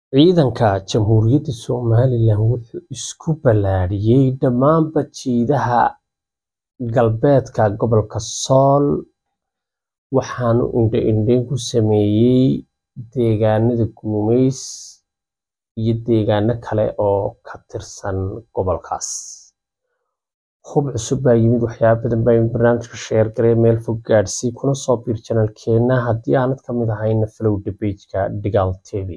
Ciidanka Jamhuuriyadda Somalilan wuxuu isku ballaadhiyay dhammaanba jihada galbeedka gobolka Sool waxaana uu indho-indheyn ku sameeyay deegaanada Gumeys iyo deegaano kale oo ka tirsan gobolkaas. Hub cusub baa yimid, waxyaabo badan baa yimid. Barnaamijka share garee, meel fog gaadsii, kuna soo biir channelkeena haddii aanad ka mid ahayna follow the page-ka Digaal TV.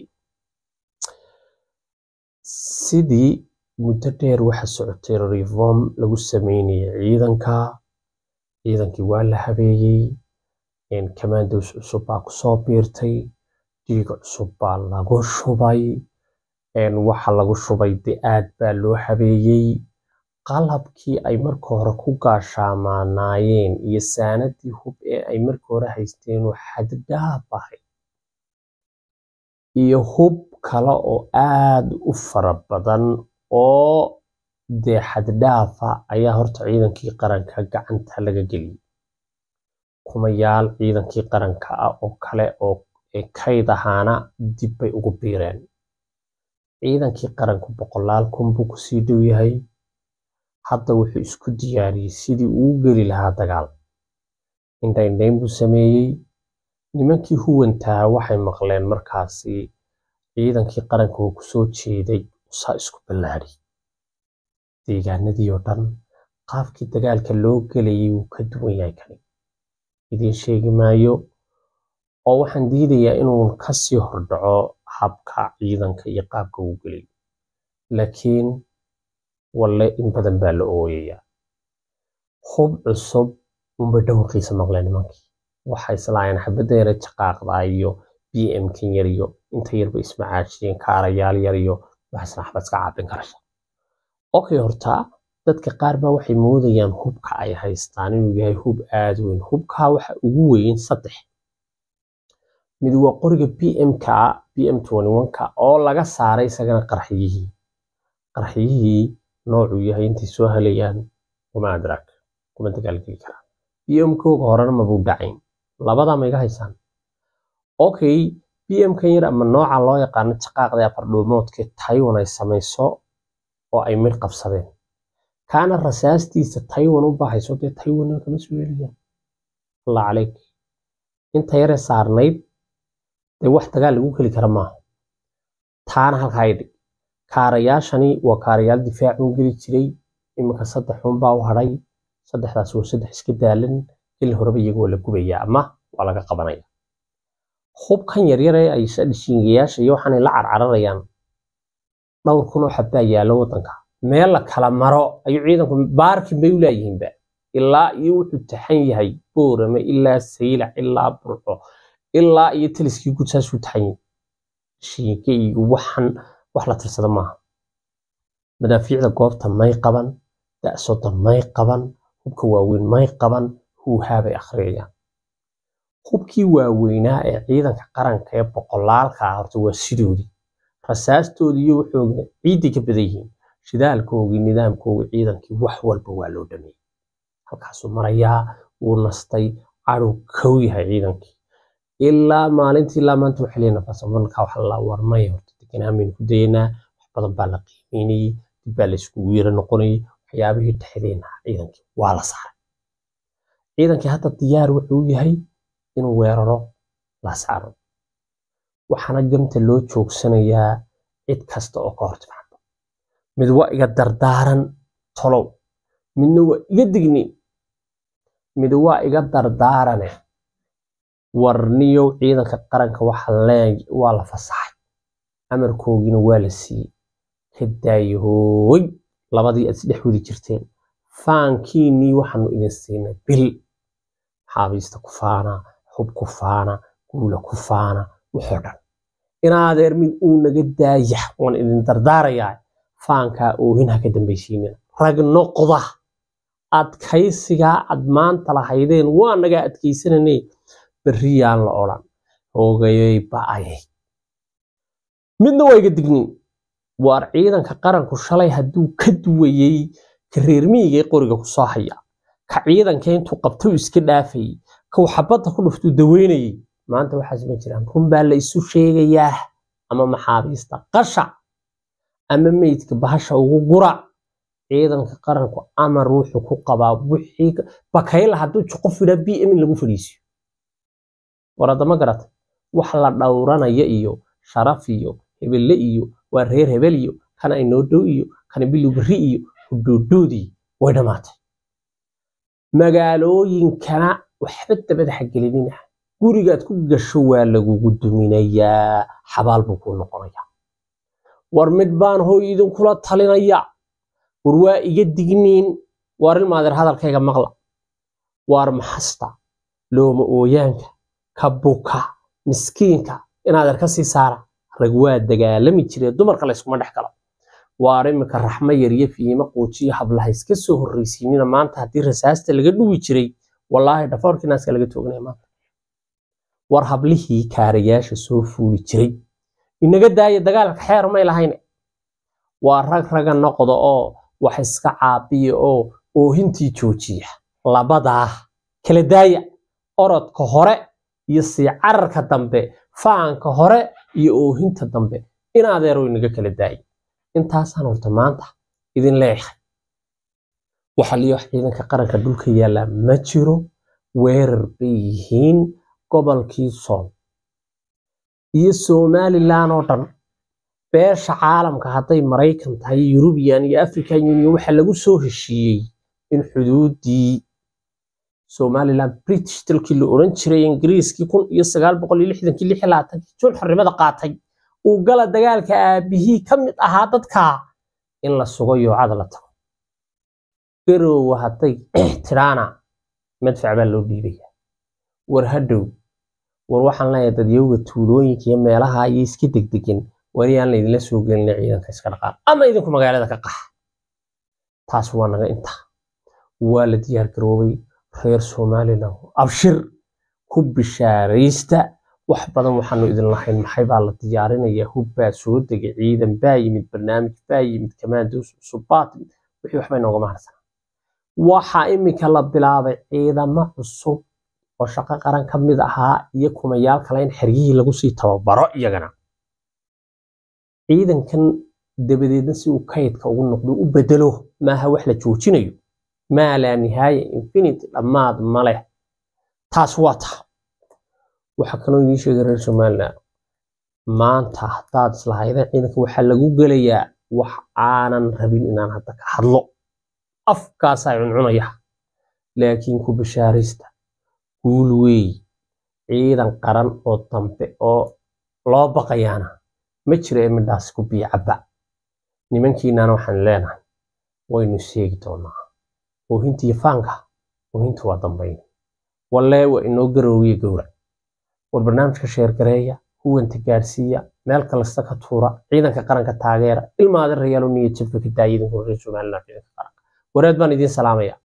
Sidii muddo dheer waxa socotay reform lagu sameynayay ciidanka, ciidankii waa la habeeyey, commandos cusub baa kusoo biirtay, dhiig cusub baa lagu shubay, waxa lagu shubay dee aad baa loo habeeyey. Qalabkii ay marka hore ku gaashaamanaayeen iyo saanadii hub ee ay marka hore haysteen oo xad dhaaf ahayd iyo hub kale oo aad u fara badan oo dee xad dhaaf ah ayaa horta ciidankii qaranka gacanta laga geliyay. Kumayaal ciidankii qaranka ah oo kale oo kayd ahaana dib bay ugu biireen. Ciidankii qaranku boqolaal kun buu kusii dhow yahay. Hadda wuxuu isku diyaariyey sidii uu u geli lahaa dagaal. Indho-indheyn buu sameeyey. Nimankii huwantaa waxay maqleen markaasi ciidankii qaranka uu kusoo jeeday saa isku ballaadhiyay. Deegaanadii oo dhan qaabkii dagaalka loo gelayay wuu ka duwan yahay kani. Idiin sheegi maayo oo waxaan diidayaa inuu ka sii hordhaco habka ciidanka iyo qaabka uu gelay. Laakiin walle in badan baa la ooyayaa. Hub cusub unbay dhawqiisa maqleen nimankii. Waxay islaayeen xabadda yar ee jaqaaqda iyo BM kan yar iyo inta yarba ismacaashiyeen kaarayaal yar iyo waxaasna waxba iska caabin karaysa. Okay horta dadka qaar baa waxay moodayaan hubka ay haystaan inuu yahay hub aad u weyn. Hubka waxa ugu weyn saddex. Mid waa qoriga BM-ka BM21-ka oo laga saaray isagana qarxiyihii. Qarxiyihii noocuu yahay intay soo helayaan kuma adrak kuma dagaalgeli karaan. BM-kooga horena ma buu dhacayn. Labadaa ma iga haysaan. Okay BM-kan yar ama nooca loo yaqaano jaqaaqda afar dhuumoodka Taiwan ay samayso oo ay mid qabsadeen. Kaana rasaastiisa Taiwan u bahayso dee Taiwan kama soo helayaan. Allah calayk. Inta yare saarnayd dee wax dagaal lagu geli kara maaha. Taana halkaa ay dhig. Kaarayaashani waa kaarayaal difaac u geli jiray. Iminka saddex un baa u hadhay. Saddexdaas waa saddex iska daalan. Ilaa horeba iyagu waa la gubayaa ama waa laga qabanaya. Hubkan yaryar ee ay dhishingayaasha iyo waxaan ay la carcararayaan dhowr kun oo xabbaa yaalla waddanka. Meel la kala maro ayuu ciidanku baarkin bay u laayihiinba. Ilaa iyo wuxuu taxan yahay Boorame ilaa Saylac ilaa Burco ilaa iyo taliskii guud saasuu taxan yahay. Dhishinga iyo waxan wax la tirsada maaha. Madaafiicda goobta may qaban, da'sooda may qaban, hubka waaweyn may qaban, huuhaa bay akhriyayaan. Hubkii waaweynaa ee ciidanka qaranka ee boqolaalka ah horta waa sidoodii. Rasaastoodii iyo waxoogna ciiday ka badan yihiin. Shidaalkoogii, nidaamkoogii, ciidankii wax walba waa loo dhameeyey. Halkaasuu marayaa, wuu nastay, cadhow kow yahay ciidankii. Ilaa maalintii ilaa maanta waxay leeyihiin nafasabanka waxa la warmay horta deganaan baynu ku dayaynaa. Wax badan baa la qiimeynayay, dib baa la iskugu yara noqonayay. Waxyaabihii dhexdeena ciidankii waa la saaray. Ciidankii hadda diyaar wuxuu yahay inuu weeraro la saaro. Waxaana gamta loo joogsanayaa cid kasta oo ka hor timaado. Mid waa iga dardaaran tolow. Midna waa iga digni. Mid waa iga dardaarane. Warniyow ciidanka qaranka waxa leey waa la fasaxay. Amarkoogiina waa la siiyey. Ka daayahooy labadii aad isdhex wadi jirteen. Faankiinii waxaanu idin siinay bil. Xaabiista ku faana, hub ku faana, guula ku faana, wuxuu dhan. Inaadeer mid uu naga daaya waan idin dardaarayaa. Faankaa oohin ha ka dambaysiinina. Rag noqda. Adkaysigaa aad maanta lahaydeen waa naga adkaysananay. Berriyaan la odhan. Hoogayay ba'ayay. Midna waa iga dignin. Waar ciidanka qaranku shalay hadduu ka duwayay ka reer miyiga ee qoriga ku soo haya. Ka ciidanka intuu qabto iska dhaafayay. Ka xabadda ku dhuftuu daweynayay. Maanta waxaas ma jiraan. Run baa la isu sheegayaa. ama maxaabiista qasha ama meydka bahasha ugu gura ciidanka qaranku amar wuxuu ku qabaa wixii bakayla hadduu qof yidhaa b m in lagu fadhiisiyo war haddama garata wax la dhowranaya iyo sharaf iyo hebelle iyo waa reer hebel iyo kana inoo dhow iyo kana bilibri iyo hudhoodhoodii way dhammaatay magaalooyinkana waxba dabada xagelinina gurigaad ku gasho waa lagugu duminayaa xabaal buu kuu noqonayaa war mid baan hooy idinkula talinaya war waa iga digniin waar ilmaadeer hadalkayga maqla waar maxasta looma ooyaanka ka buka miskiinka inaadeer ka sii saara rag waa dagaalami jiree dumarka layskuma dhex galo waar iminka raxmo yariyo fiimo quujiyo hablaha iska soo horraysiinina maanta haddii rasaasta laga dhuwi jiray wallaahi dhafoorkii naaska laga toognaya maanta war hablihii kaarayaasha soo fuuli jiray inaga daaya dagaalka xeer may lahayne waa rag raga noqda oo wax iska caabiya oo oohintii joojiya labadaa kala daaya orodka hore iyo sii cararka dambe faanka hore iyo oohinta dambe in adeero inaga kala daaya intaasaan horta maanta idin leeyahay waxa liyo ciidanka qaranka dhulka yaallaa ma jiro weerar bay yihiin gobolkii sool iyo somalilan oo dhan beesha caalamka hadday maraykan tahay yurubiyan iyo african union waxa lagu soo heshiiyey in xuduudii somalilan british dalkii la oran jiray ingiriiskii kun iyo sagaal boqol iyo lixdankii lix iyo labaatankii jun xornimada qaatay uu gala dagaalka aabihii ka mid ahaa dadka in la sugo yoocada la tago garoowa hadday tidhaana madfac baa loo dhiibaya war hadhow war waxaan leeyahay dadyowga tuulooyinka iyo meelaha iyo iska degdegin weli aan laydinla soo gelina ciidanka iska dhaqaaq ama idinku magaalada ka qax taas waa naga inta waa la diyaar garoobay reer somalilan abshir ku bishaaraysta wax badan waxaanu idin lahayn maxay baa la diyaarinayaa hub baa soo degay ciidan baa yimid barnaamij baa yimid kamaandos cusub baa timid wixii waxba inoogama harsan waxaa iminka la bilaabay ciidamo cusub oo shaqo qaran ka mid ahaa iyo kumayaal kale in xeryihii lagu sii tababaro iyagana ciidankan dabadeedna si uu kaydka ugu noqdo u bedelo maaha wax la joojinayo maa laa nihaaya infinity dhammaad ma leh taas waa ta waxaa kaloo idiin sheegay reer somaliland maanta haddaad islahaydeen ciidanka waxaa lagu gelayaa wax aanan rabin inaan hadda ka hadlo afkaasaa cuncunaya laakiin ku bashaaraysta guul weey ciidan qaran oo dambe oo loo baqayaana ma jira ee midhaas ku biicaba nimankiinana waxaan leenahay waynu seegi doonaa oohintiiyo faanka oohinta waa dambayn wallee waa inoo garoowiya gowrac war barnaamijka sheergareeya huwanta gaarsiiya meel kalasta ka tuura ciidanka qaranka taageera ilmaada rayaalo niya jabka ka daaya idinku reer somaliland ciidanka qaranka wareed baan idiin salaamaya